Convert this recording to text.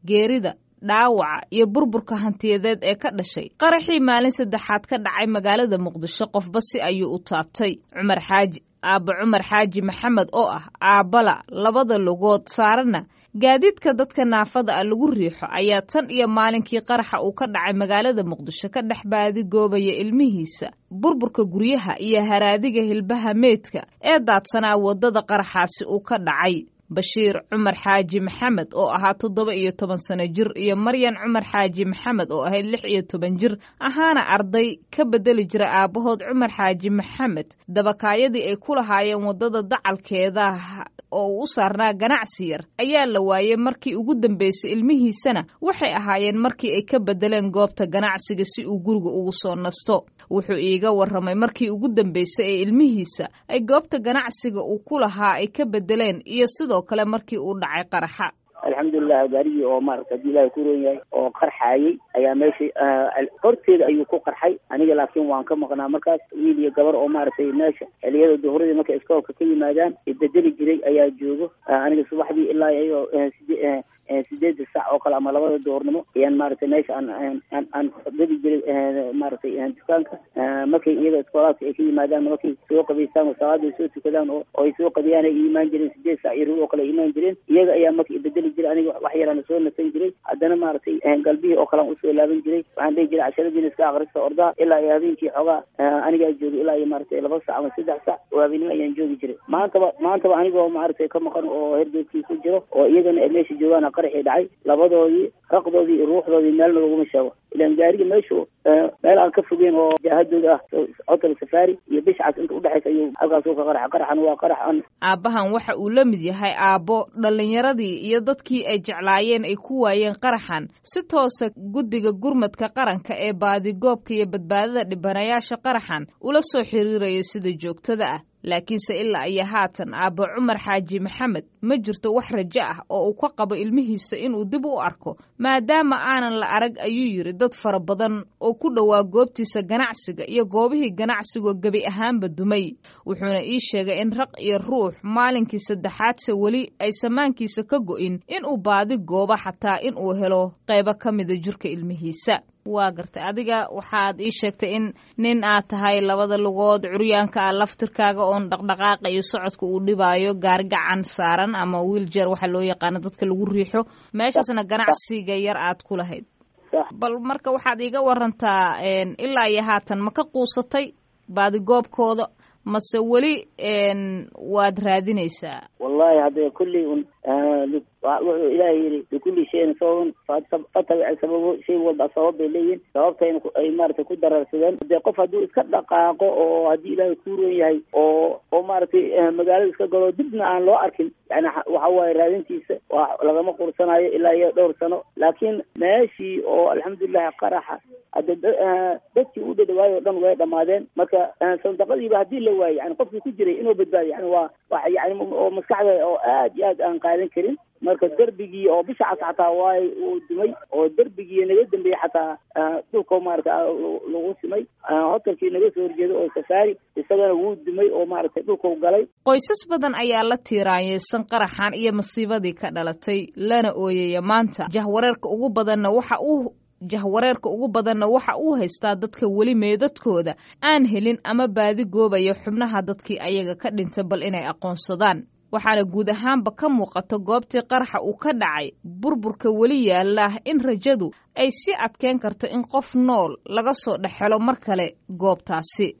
geerida dhaawaca iyo burburka hantiyadeed ee ka dhashay qaraxii maalin saddexaad ka dhacay magaalada muqdisho qofba si ayuu u taabtay cumar xaaji aabba cumar xaaji maxamed oo ah aabbala labada lugood saarana gaadiidka dadka naafada ah lagu riixo ayaa tan iyo maalinkii qaraxa uu ka dhacay magaalada muqdisho ka dhex baadigoobaya ilmihiisa burburka guryaha iyo haraadiga hilbaha meydka ee daadsanaa waddada qaraxaasi uu ka dhacay bashiir cumar xaaji maxamed oo ahaa toddoba iyo toban sano jir iyo maryan cumar xaaji maxamed oo ahayd lix iyo toban jir ahaana arday ka bedeli jira aabbahood cumar xaaji maxamed dabakaayadii ay ku lahaayeen waddada dacalkeeda oo uu u saarnaa ganacsi yar ayaa la waayey markii ugu dambeysay ilmihiisana waxay ahaayeen markii ay ka bedeleen goobta ganacsiga si uu guriga ugu soo nasto wuxuu iiga warramay markii ugu dambeysay ee ilmihiisa ay goobta ganacsiga uu ku lahaa ay ka bedeleen iyo sidoo kale markii uu dhacay qaraxa alxamdulilah gaarigii oo maarata hadii ilahay ku roon yahay oo qarxaayay ayaa meesha horteeda ayuu ku qarxay aniga laakiin waan ka maqnaa markaas wiil iyo gabar oo maaragtay meesha xiliyada duhuradii markay iskoolka ka yimaadaan bedeli jiray ayaa joogo aniga subaxdii ilaa iyagoo side sideeda sac oo kale ama labada duhurnimo ayaan maaragtay meesha aan aan aan gadi jiray maaragtay dukaanka markay iyaga iskoolaadka ay ka yimaadaan markay soo qabaystaan oo salaada ay soo tukadaan oo ay soo qabiyaan ay imaan jireen sideed sac iyo rug oo kale ay imaan jireen iyaga ayaa marka bedeli jiray aniga wax yaraan soo nasan jiray haddana maaragtay galbihii oo kale aan usoo laaban jiray waxaan dhihi jiray casharadiina iska akrista ordaa ilaa iyo habeenkii xoogaa anigaa joogay ilaa iyo maaragtay laba sac ama saddex sac oo habeenimo ayaan joogi jiray maantaba maantaba anigoo maaragtay ka maqan oo hergeedkii ku jiro oo iyagana ay meesha joogaan qaraxii dhacay labadoodii raqdoodii iyo ruuxdoodii meelna laguma sheego ilaan gaariga meeshu meel aan ka fogeyn oo jaahadooda ah hotel safari iyo bishcas inta udhexaysa ayuu halkaas ka qaraxa qaraxan waa qarax an aabbahan waxa uu la mid yahay aabbo dhallinyaradii iyo dadkii ay jeclaayeen ay ku waayeen qaraxan si toosa guddiga gurmadka qaranka ee baadigoobka iyo badbaadada dhibanayaasha qaraxan ula soo xiriiraya sida joogtada ah laakiinse ilaa iyo haatan aabbo cumar xaaji maxamed ma jirto wax rajo ah oo uu ka qabo ilmihiisa inuu dib u arko maadaama aanan la arag ayuu yidhi dad fara badan oo ku dhowaa goobtiisa ganacsiga iyo goobihii ganacsigoo gebi ahaanba dumay wuxuuna ii sheegay in raq iyo ruux maalinkii saddexaadse weli ay samaankiisa ka go'in inuu baadi goobo xataa inuu helo qaybo ka mida jirka ilmihiisa waa gartay adiga waxaad ii sheegtay in nin aad tahay labada lugood curyaanka ah laftirkaaga oon dhaqdhaqaaqa iyo socodka uu dhibaayo gaari gacan saaran ama wiiljeer waxaa loo yaqaano dadka lagu riixo meeshaasna ganacsiga yar aad ku lahayd bal marka waxaad iiga warantaa ilaa iyo haatan ma ka quusatay baadigoobkooda mase weli waad raadinaysaa wallahi hadda kulley un wuxuu ilaahay yidhi likulli shayin sababan fatabic sababo shay walba sabab bay leeyihin sababtayna ay maaragtay ku dararsadeen dee qof hadduu iska dhaqaaqo oo haddii ilaahay ku roon yahay oo oo maaragtay magaalada iska galo dibna aan loo arkin yani waxa waaye raadintiisa waa lagama qursanayo ilaa iyo dhowr sano laakiin meeshii oo alxamdulilahi qaraxa hadda dadkii u dhadhawaayo o dhan way dhamaadeen marka sandaqadiiba haddii la waayo yani qofkii ku jiray inuu badbaadiyo yani waa wa yani oo maskaxda oo aad iyo aad aan qaadan karin marka derbigii oo bisha cas xataa waay uu dumay oo derbigii naga dambeeyey xataa dhulka maarata lagu simay hotelkii naga soo horjeeda oo safaari isagana wuu dumay oo maaragtay dhulkau galay qoysas badan ayaa la tiiraanyeysan qaraxan iyo masiibadii ka dhalatay lana ooyaya maanta jahwareerka ugu badanna waxa uu jahwareerka ugu badanna waxa uu haystaa dadka weli meedadkooda aan helin ama baadi goobaya xubnaha dadkii ayaga ka dhintay bal inay aqoonsadaan waxaana guud ahaanba ka muuqata goobtii qaraxa uu ka dhacay burburka weli yaalla in rajadu ay sii adkeyn karto in qof nool laga soo dhex helo mar kale goobtaasi